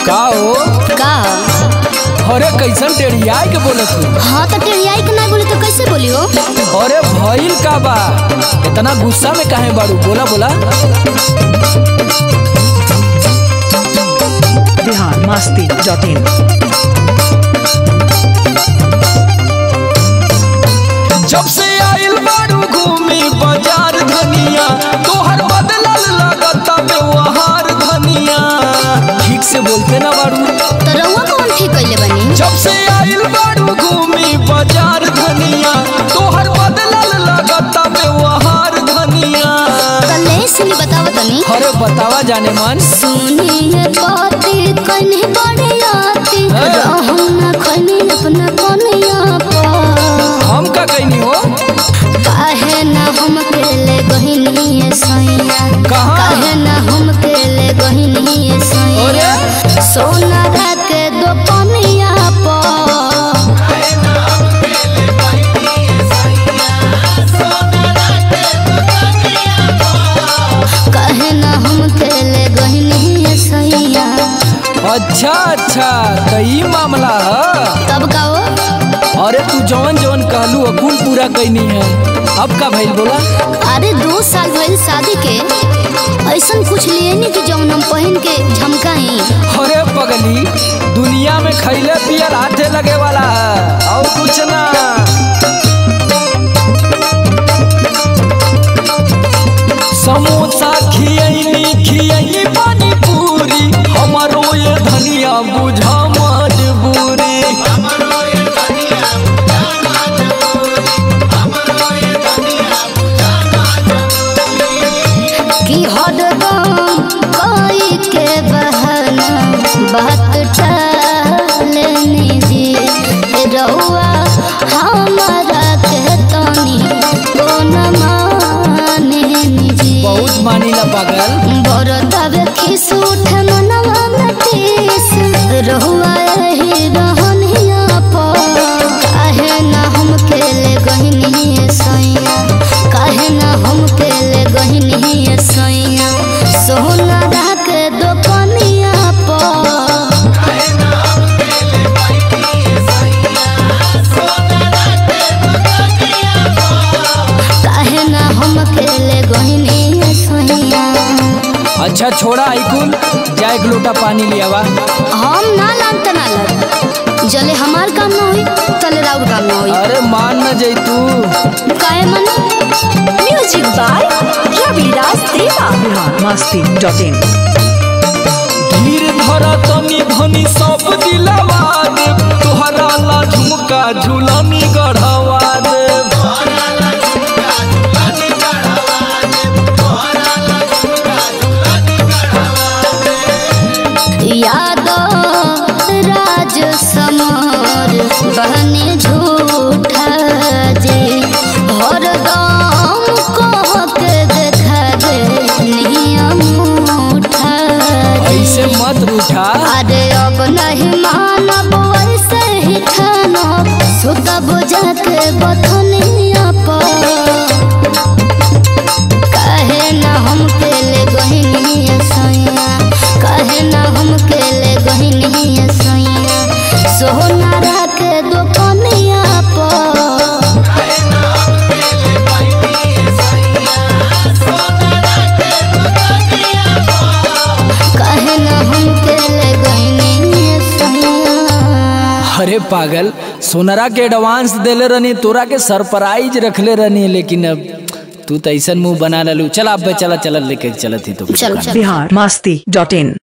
का हो का अरे कैसन टेढ़ियाई के बोलत तू हाँ तो टेढ़ियाई के ना बोली तो कैसे बोली हो अरे भइल का बा इतना गुस्सा में काहे बाड़ू बोला बोला बिहार मस्ती डॉट इन जब से आइल बाड़ू घूमी बाजार धनिया तोहर बदलल लगता व्यवहार धनिया ठीक से बोलते ना बाड़ू तो रउआ कौन ठीक कैले बनी जब से आइल बाड़ू घूमी बाजार धनिया तोहर बदलल लगता व्यवहार धनिया कल सुनी बताओ तनी अरे बतावा जाने मन सुनिए बाती कन्हे बड़े आती हाँ। रहम ना खनी अपना कनिया पर हम का कहनी हो काहे ना हम केले गहिनी सैया कहाँ? काहे ना हम केले गहिनी सैया अरे सोना रात दो पनिया पर काहे ना हम केले गहिनी सैया अच्छा अच्छा तो ई मामला है तब का हो अरे तू जवन जवन कहलू अकुल पूरा कैनी है अब का भइल बोला अरे दो साल भइल शादी के ऐसन कुछ लिए नहीं कि जौन हम पहन के झमकाई अरे पगली दुनिया में खैले पियल हाथे लगे वाला है और कुछ ना समोसा खियैनी खियैनी पानी पूरी हमारो ये धनिया बुझा मजबूरी कि हरदम कोई के बहाना बात टालने जी रहुआ हमारा के तनी कोन माने जी बहुत मानीला पागल बरदावे खिस उठ मनवा में टीस रहुआ एही रहनिया पर काहे ना हम केले गहिनी सैया काहे ना हम केले गहिनी सैया सोना राख दो कनिया पर काहे ना हम केले गहिनी सैया अच्छा छोड़ा आइकुल जा एक लोटा पानी लियावा हम ना लान तना लग जले हमार काम ना होई तले राउर काम ना होई अरे मान न जैतू काहे मन म्यूजिक बाय रविराज देवा बिहार मस्ती डॉट इन धीर धरा तनी धनी सब दिलवा दे तोहरा ला झुमका झुलनी गढ़वा दे याद राज समर बहने झूठा जे हरदम कह के देखा दे नियम उठा ऐसे मत रूठा अरे अब नहीं मानब ऐसे ही ठानब सुतब जाके बथनिया पर काहे ना हम केले गहिनी सैया काहे ना हम केले गहिनी सैया सोना राख दो कनिया पर काहे ना हम केले गहिनी सैया अरे पागल सोनरा के एडवांस देले रहनी तोरा के सरप्राइज रखले रहनी लेकिन अब तू तो ऐसा मुंह बना ललू चल अब चला चला लेके चलत ही तो चल चल बिहार मस्ती डॉट इन